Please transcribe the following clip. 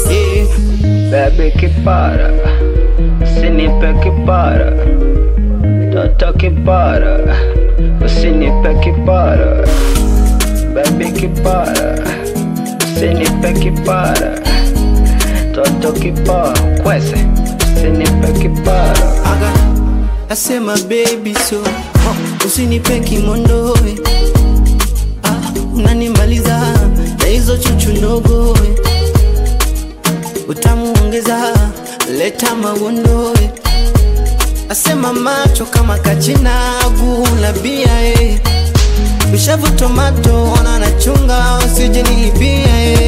Eh, Baby kipara, usinipe kipara, toto kipara, usinipe kipara. Baby kipara, usinipe kipara, toto kipara, kwese, usinipe kipara. aga asema baby so usinipe kimondoe ah, unanimaliza na hizo chuchu ndogoe utamuongeza leta magondoe asema macho kama kachinagu na bia eh. Bishavu tomato ona nachunga usije nilipia eh.